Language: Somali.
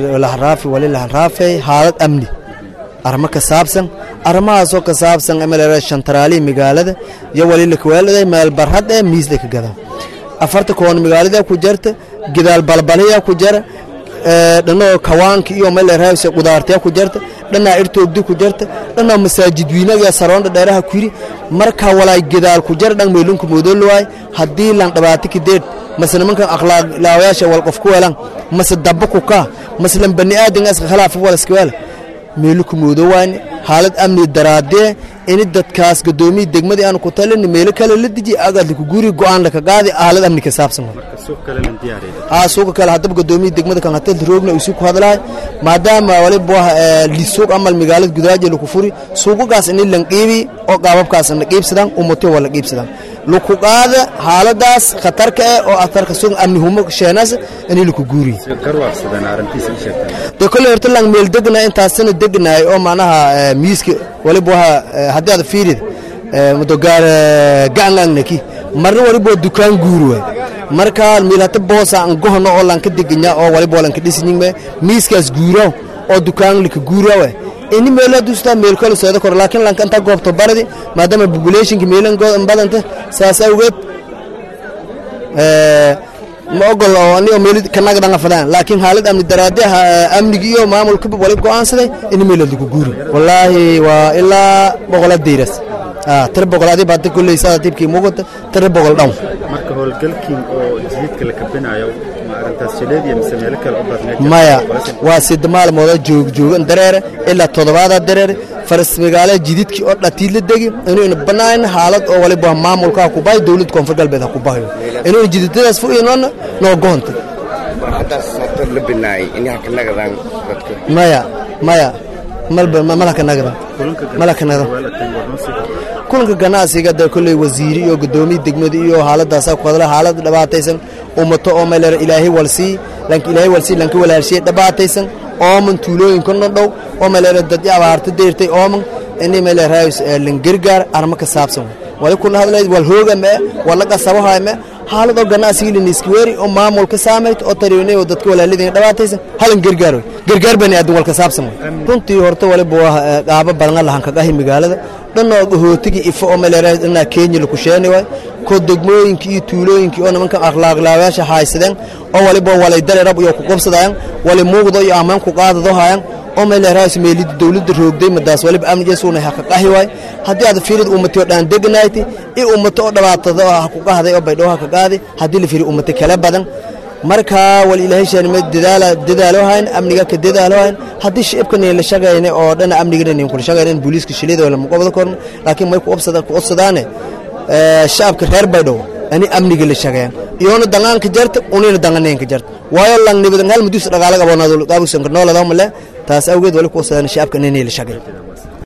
lahanraafi wali lahanraafay haalad amni arrimo ka saabsan arrimahaasoo ka saabsan emelera shantaraalihi magaalada iyo wali lakaweeladay meel barhad ee miisla ka gada afarta koon magaalada ku jarta gidaal balbaliya ku jara dhanoo kawaanka iyo melerhaws qudaartaya ku jarta dhanaa irtoogdi ku jarta dhanaa masaajid wiinaga saroondha dheeraha ku yiri marka walaay gidaal ku jara dhan meelunka moodoluwaay haddii lan dhabaati kadeed mase nimankan akhlaaq laawayaasha wal qof ku weelan mase dabba ku kaa mase lan bani aadan iska khilaafa wal iska weela meelu ku moodowaani xaalad amni daraadee ini dadkaas gadoomiya degmadii aanu ku talin meelo kale la deji agaadla ku guuri go'aan laka qaadi xaalad amni ka saabsan haa suuqa kale haddaba gadoomiya degmada kan hatel roogna isu ku hadlahay maadaama waliba lisuuq amal magaalada gudaaje laku furi suuqagaas ini lan qiibi oo qaababkaas na qiibsadaan umato waa la qiibsadaan laku qaada xaaladaas khatarka eh oo atarka suuq amni humo sheenaas ini laku guuriy de kolle horta lang meel degna intaasina degnaay oo macnaha miiska waliba waha haddii aad fiirid madogaar gacangangnaki marna waliba waa dukaan guuri waay marka miilhata boosa an gohono oo lanka deganya oo waliba walanka dhisinyingme miiskaas guuraw oo dukaan lika guurawa ini meelo dustaa meel kale seeda kor laakiin lanka intaa goobto baradi maadaama populationka meelan badanta saas awgeed ma ogol oo ani meel kanaga dhanga fadaan laakiin xaalad amni daraade amnigi iyo maamulka wali go'aansaday in meel lagu guuri wallaahi waa ilaa boqolad deyras tira boqol adii baad kulley saa dibkii muuqata tira boqol dhown marka howlgalkii oo jididka la kabinayo ma arrintaas shileediya mise meelo kale u badneed maya waa sida maalmooda joog joogan dareere ilaa toddobaada dareere faras magaala jididkii oo dhatiid la degi inuuna banaan xaalad oo waliba maamulka ha ku bahayo dowladda koonfur galbeed ha ku bahayo inuuna jididadaas fuinoona noo goonta maya maya malkanagdan malkanagdan kulanka ganacsiga de kolley wasiiri iyo gadoomiya degmada iyo xaaladaasaa ku hadla xaalad dhibaataysan ummato oo meelera ilaahay walsii lanka ilaahay walsii lanka walaalshiyey dhibaataysan ooman tuulooyinka nodhow oo meelera dadya abaarta deyrtay ooman ini meeleraayus langergaar arma ka saabsan wali kuna hadlay wal hooga mee wala qasabahay mee xaaladoo ganacsiga liniskiweeri oo maamulka saamayt oo tariinay oo dadka walaalidin dhibaataysan halan gargaar gargaar bani aadan walka saabsan runtii horta waliba waa qaabo badan lahan kagahi magaalada dhanoo gahootigi ifo oo meeleraayus dhanaa kenya laku sheeni waay ko degmooyinkii iyo tuulooyinkii oo nimankan akhlaaqlaawayaasha haysadeen oo waliba walay dareerab iyo ku qabsadayaan wali muuqdo iyo ammaan ku qaadado hayaan oo meeleraayus meelida dowladda roogday madaas waliba amnigeesuuna ha ka qahi waay haddii aad fiirid ummati oo dhaan degnayti i ummato oo dhibaatada oo ha ku qahday oo baydhoo ha ka qaadi haddii la fiiri ummati kale badan markaa wal ilaahay shaanime dadaala dadaalo hayn amniga ka dadaalo hayn haddii shicibkan la shaqayne oo dhana amniga nin kula shaqayne booliiska shilida wala muqabada korna laakiin may ku obsada ku obsadaane shacabka reer baydhoo ani amniga la shaqeeyaan iyoona dangaanka jarta unina danganeenka jarta waayo lang nibadan hal mudus dhagaalaga aboonado qaabusanka noolada male taas awgeed wali ku obsadaan shacabka inay la shaqeeyaan